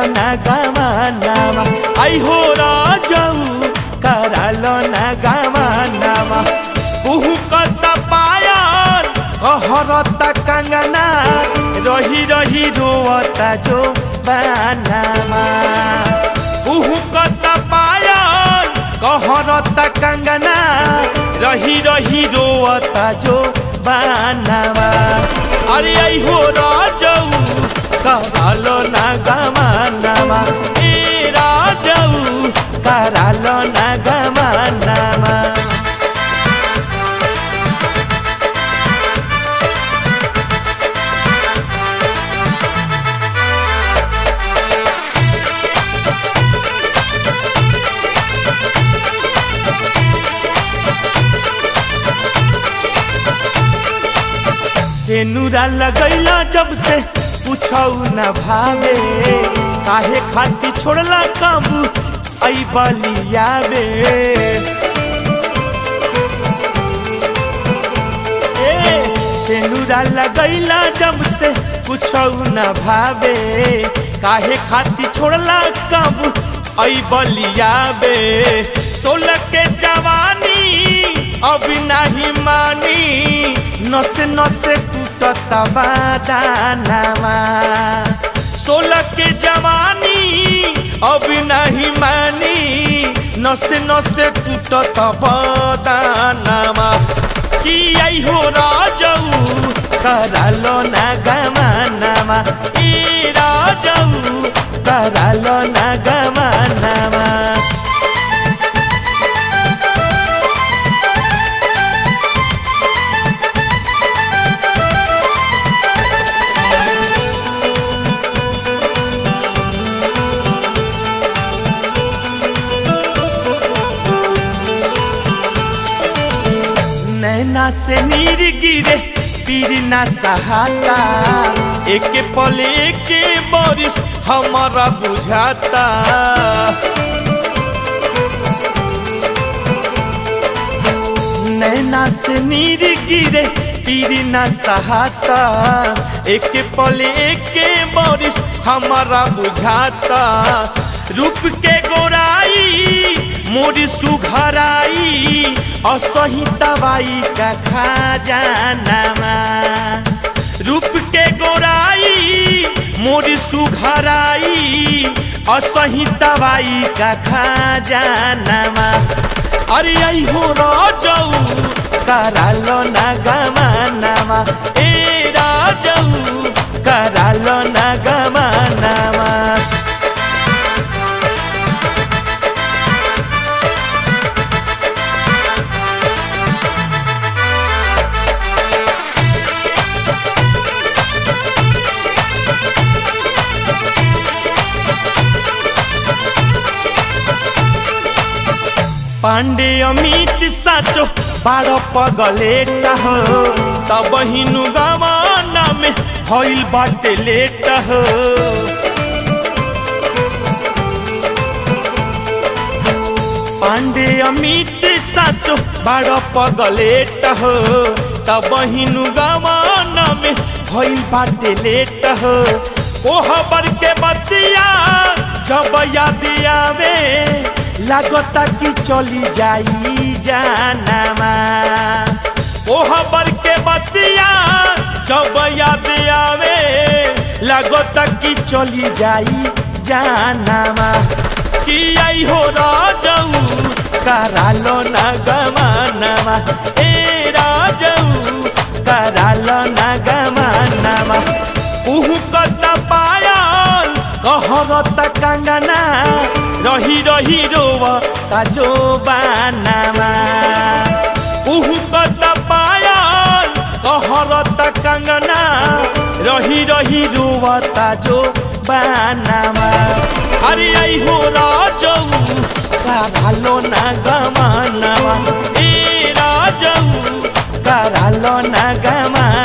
ना गमानामा आई हो राजाऊ करालो ना गमानामा उहु कत पायल कहरता कंगना रही रही रोवता जो बानामा उहु कत पायल कहरता कंगना रही रही रोवता जो बानामा अरे आई हो राजाऊ करालो ना गमानामा ए राजाऊ करालो ना गमानामा से नूरा लगैला जब से पूछौ न भावे काहे खाती छोड़ला काबू आई बलियावे ए से नूरा लगैला जब से पूछौ न भावे काहे खाती छोड़ला काबू आई बलियावे सोलह के जवानी अभी नहीं मानी नसे नसे टूटत बादानामा सोलह के जवानी अभी नहीं मानी नसे नसे टूटत बादानामा कि आई हो राजाऊ करालो ना गमानामा ए राजाऊ करालो ना गमानामा नैना से नीर गिरे पीर ना सहाता एक पल एक बारिश हमारा बुझाता नैना से नीर गिरे पीर ना सहाता एक पल एक बारिश हमारा बुझाता रूप के गोराई मोरी सुघराई असही दवाई का खजानामा रूप के गोराई मोरी सुघराई असही दवाई का खजानामा अरे आई हो राजाऊ करालो ना गमानामा ए राजाऊ करालो ना गमानामा पांडे अमित साचो बारो पगलेटा हो तब हिनु गवाना में हईल बाटे लेटा हो पांडे अमित साचो बारो पगलेटा हो तब हिनु गवाना में हईल बाटे लेटा हो ओह बर के बतिया जब याद आवे लागता कि चली जाई जानामा ओह बर के बतिया जब याद आवे लागता कि चली जाई जानामा कि आई हो राजाऊ करालो ना गमानामा ए राजाऊ करालो ना गमानामा उहु कता पायल कहरत कंगना रही रही रोव ताजो बानामा उहु कत पायल कहरत कंगना रही रही रोव ताजो बानामा अरे आई हो राजऊ का भालो ना गमानामा ए राजऊ करालो ना गमा